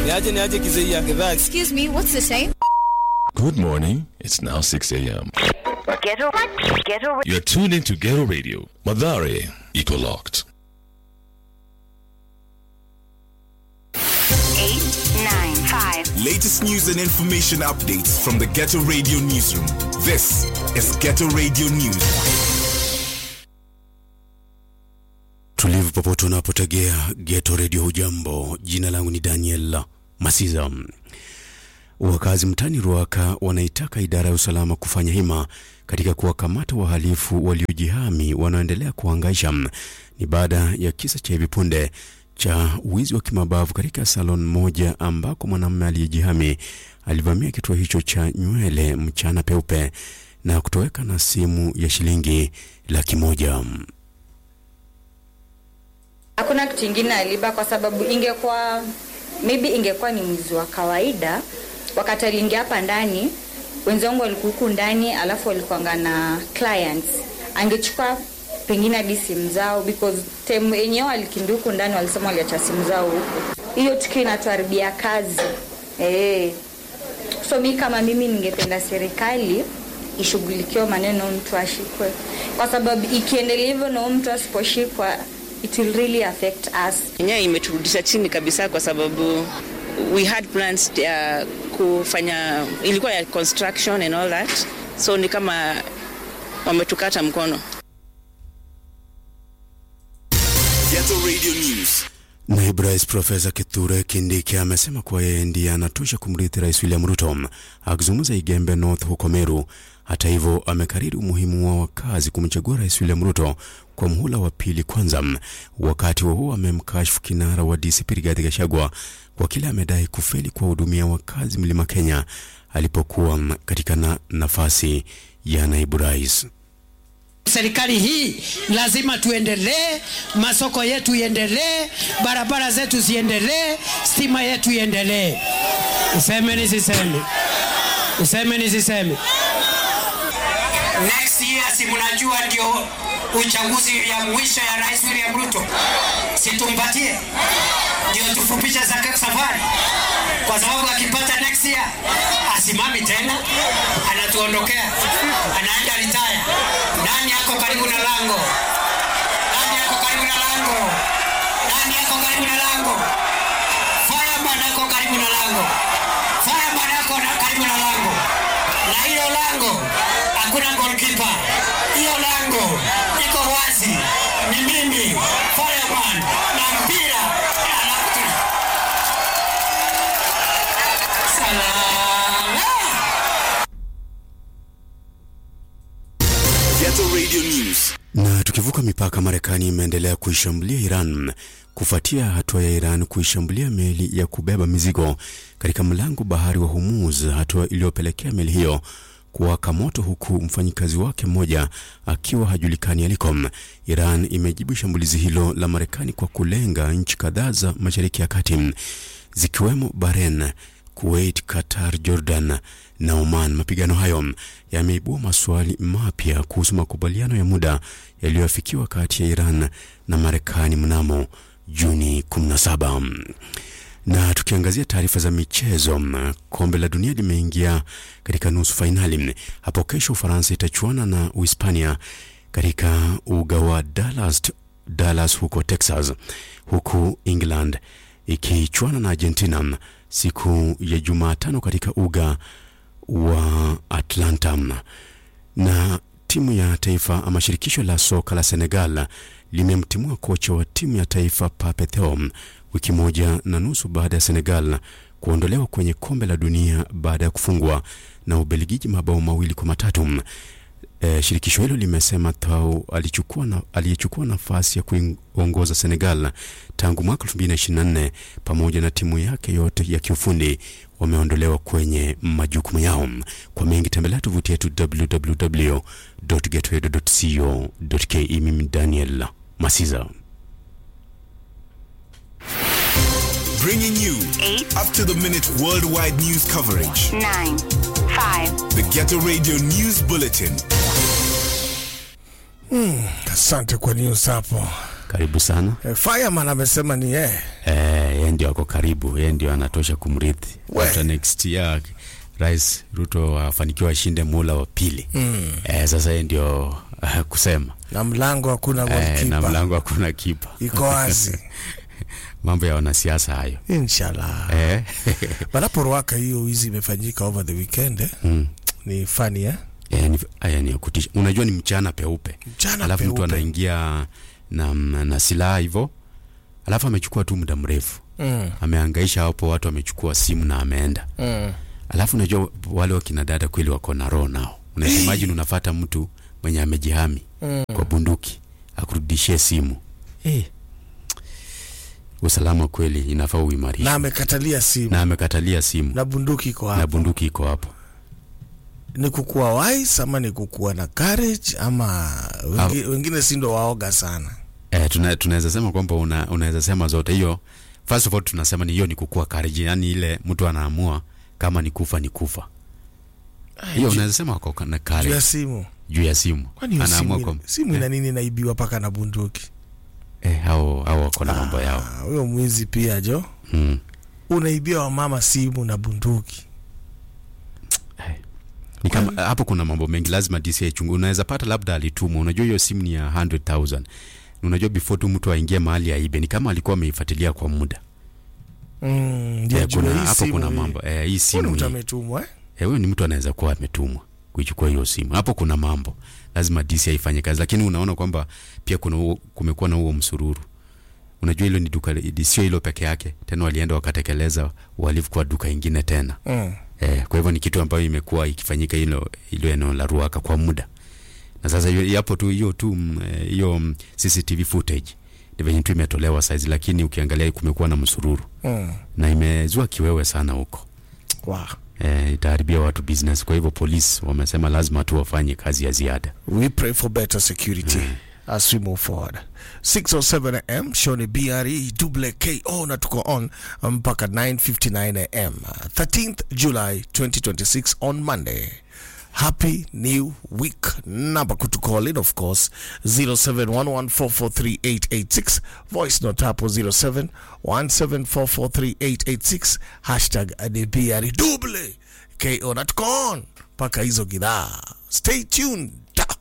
Niaje niaje kizeia gedhaa. Excuse me, what's the time? Good morning. It's now 6 a.m. Ghetto, ghetto, You're tuned into Ghetto Radio. Madare, Eco Locked. eight, nine, five. Latest news and information updates from the Ghetto Radio Newsroom. This is Ghetto Radio News. tulivu popote unapotegea geto redio hujambo jina langu ni daniel masiza wakazi mtani ruaka wanaitaka idara ya usalama kufanya hima katika kuwakamata wahalifu waliojihami wanaoendelea kuhangaisha ni baada ya kisa cha hivi punde cha wizi wa kimabavu katika salon moja ambako mwanamume aliyejihami alivamia kituo hicho cha nywele mchana peupe na kutoweka na simu ya shilingi laki moja. Hakuna kitu ingine aliba kwa sababu ingekuwa maybe ingekuwa ni mwizi wa kawaida, wakati aliingia hapa ndani, wenzangu walikuwa huku ndani, alafu walikuanga na clients, angechukua pengine hadi simu zao because time yenyewe walikimbia huku ndani, walisema waliacha simu zao huku. Hiyo tukio inatuharibia kazi eh. So mi kama mimi ningependa serikali ishughulikiwe maneno mtu ashikwe, kwa sababu ikiendelea hivyo na huyu mtu asiposhikwa it will really affect us. yenyewe imeturudisha chini kabisa kwa sababu we had plans ya kufanya ilikuwa ya construction and all that so ni kama wametukata mkono Ghetto Radio News. Naibu Rais Profesa Kithure Kindiki amesema kuwa yeye ndiye anatosha kumrithi Rais William Ruto. Akizungumza Igembe North huko Meru, hata hivyo, amekariri umuhimu wa wakazi kumchagua Rais William Ruto kwa muhula wa pili kwanza. Wakati huo huo, amemkashifu kinara wa DCP Rigathi Gachagua kwa kile amedai kufeli kuwahudumia wakazi Mlima Kenya alipokuwa katika na nafasi ya naibu rais. Serikali hii lazima tuendelee, masoko yetu iendelee, barabara zetu ziendelee, stima yetu iendelee. Useme nisiseme? Useme nisiseme? Next year si mnajua ndio uchaguzi ya mwisho ya Rais William Ruto, situmpatie ndio tufupishe zake safari, kwa sababu akipata next year asimami tena, anatuondokea, anaenda retire. Nani yako karibu na lango? Nani yako karibu na lango? Nani yako karibu na lango? Fireman yako karibu na lango. Fireman yako na karibu na lango. Na hilo lango hakuna goalkeeper. Hiyo lango iko wazi. Ni mimi Fireman na mpira alafu tuna salama. Ghetto Radio News. Na tukivuka mipaka, Marekani imeendelea kuishambulia Iran kufuatia hatua ya Iran kuishambulia meli ya kubeba mizigo katika mlango bahari wa Hormuz, hatua iliyopelekea meli hiyo kuwaka moto huku mfanyikazi wake mmoja akiwa hajulikani aliko. Iran imejibu shambulizi hilo la Marekani kwa kulenga nchi kadhaa za Mashariki ya Kati zikiwemo Bahrain, Kuwait, Qatar, Jordan na Oman. Mapigano hayo yameibua maswali mapya kuhusu makubaliano ya muda yaliyoafikiwa kati ya Iran na Marekani mnamo Juni 17. Na tukiangazia taarifa za michezo, kombe la dunia limeingia katika nusu fainali. Hapo kesho Ufaransa itachuana na Uhispania katika uga wa Dallas, Dallas huko Texas, huku England ikichuana na Argentina siku ya Jumatano katika uga wa Atlanta. Na timu ya taifa ama shirikisho la soka la Senegal limemtimua kocha wa timu ya taifa Pape Theo wiki moja na nusu baada ya Senegal kuondolewa kwenye kombe la dunia baada ya kufungwa na Ubelgiji mabao mawili kwa matatu. E, shirikisho hilo limesema Thau alichukua na, aliyechukua nafasi ya kuongoza Senegal tangu mwaka 2024 pamoja na timu yake yote ya kiufundi wameondolewa kwenye majukumu yao. Kwa mengi tembelea tovuti yetu www.getredo.co.ke. Mimi Daniel Masiza. Bringing you Eight. up to the minute worldwide news coverage. nine, five. The Ghetto Radio News Bulletin. Asante kwa news hapo. Karibu sana. Eh, Fireman amesema ni yeye Eh, yeye ndio ako karibu, yeye ndio anatosha kumrithi. We. After next year Rais Ruto afanikiwa ashinde mula wa pili. Mm. Eh, sasa yeye ndio uh, kusema na mlango hakuna eh, na goalkeeper. mlango hakuna kipa. iko wazi Mambo ya wanasiasa hayo. inshallah Eh. Banapo Ruaka hiyo wizi imefanyika over the weekend eh? mm. ni funny eh? Eh, ni, aya ni ya kutisha. Unajua ni mchana peupe. Mchana alafu mtu peupe. anaingia na, na silaha hivyo, alafu amechukua tu muda mrefu Mm. ameangaisha hapo, watu amechukua simu na ameenda. Mm. Alafu unajua wale wakina dada kweli wako na roho nao. Unaweza imagine unafata mtu mwenye amejihami Mm. kwa bunduki akurudishie simu eh. Usalama kweli inafaa uimarishwe na amekatalia simu na amekatalia simu na bunduki iko na hapo bunduki iko hapo. ni kukuwa wise ama ni kukuwa na courage ama wengi, wengine si ndo waoga sana Eh, tuna, tunaweza sema kwamba una, unaweza sema zote hiyo. First of all tunasema ni hiyo ni kukua courage, yani ile mtu anaamua kama ni kufa ni kufa. Hiyo ju- unaweza sema wako na juu courage ya simu juu ya simu. kwani hiyo simu, Anaamua ina- kwamba simu ina nini naibiwa paka na bunduki eh, hao hao wako na mambo yao. Ah, huyo mwizi pia jo Mm. unaibia wamama simu na bunduki Ni kama hapo kuna mambo mengi lazima DCI chungu. Unaweza pata labda alitumwa. Unajua hiyo simu ni ya 100,000. Unajua before tu mtu aingie mahali aibe ni kama alikuwa ameifuatilia kwa muda. mm, ndio Eh, juu kuna ya hii hapo simu kuna hii. mambo. Eh, hii Huyu ni simu mtu hii. ametumwa eh? Eh, huyo ni mtu anaweza kuwa ametumwa kuichukua hiyo simu. Hapo kuna mambo, lazima DCI ifanye kazi, lakini unaona kwamba pia kuna huo, kumekuwa na huo msururu. Unajua hilo ni duka, sio hilo peke yake, tena walienda wakatekeleza uhalifu kwa duka ingine tena. mm. Eh, kwa hivyo ni kitu ambayo imekuwa ikifanyika hilo hilo eneo la Ruaka kwa muda, na sasa hiyo hapo tu hiyo tu mm, eh, hiyo mm, CCTV footage ni venye tu imetolewa saizi, lakini ukiangalia kumekuwa na msururu Mm. na imezua kiwewe sana huko Wow. eh, itaharibia watu business. Kwa hivyo polisi wamesema lazima tu wafanye kazi ya ziada. We pray for better security as we move forward. 607 am Shoni BRE double KO na tuko on mpaka 9:59 am 13th July 2026 on Monday. Happy new week. Number to call in, of course, 0711443886. Voice note hapo 0717443886. Hashtag ADBRE double KO na tuko on mpaka hizo gidhaa. Stay tuned.